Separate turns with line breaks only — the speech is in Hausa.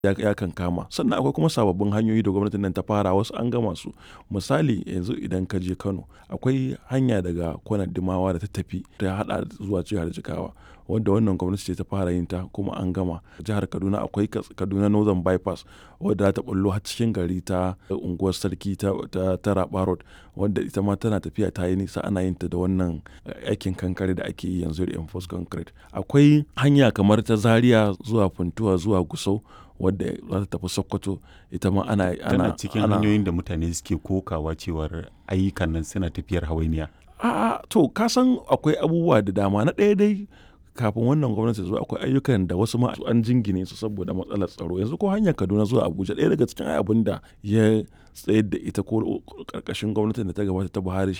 ya, ya kan kama sannan akwai kuma sababbin hanyoyi da gwamnatin nan ta fara wasu an gama su misali yanzu idan ka je kano akwai hanya daga kwanar dimawa da ta tafi ta hada zuwa jihar jigawa wadda wannan gwamnati ce ta fara yin ta kuma an gama jihar kaduna akwai kaduna northern bypass wadda za ta bullo har cikin gari ta unguwar sarki ta, ta, ta raba road wadda ita ma tana tafiya ta yi nisa ana yin ta da wannan aikin kankare da ake yi yanzu da enforce concrete akwai hanya kamar ta zaria zuwa funtuwa zuwa gusau wadda za ta tafi sokoto ita ma ana
tana cikin hanyoyin da mutane suke kokawa cewar ayyukan nan suna tafiyar hawainiya
a'a to ka san akwai abubuwa da dama na ɗaya dai kafin wannan gwamnati zuwa akwai ayyukan da wasu ma an jingine su saboda matsalar tsaro yanzu ko hanyar kaduna zuwa abuja ɗaya daga cikin abin da ya tsayar da ita ko karkashin gwamnatin da ta gabata ta buhari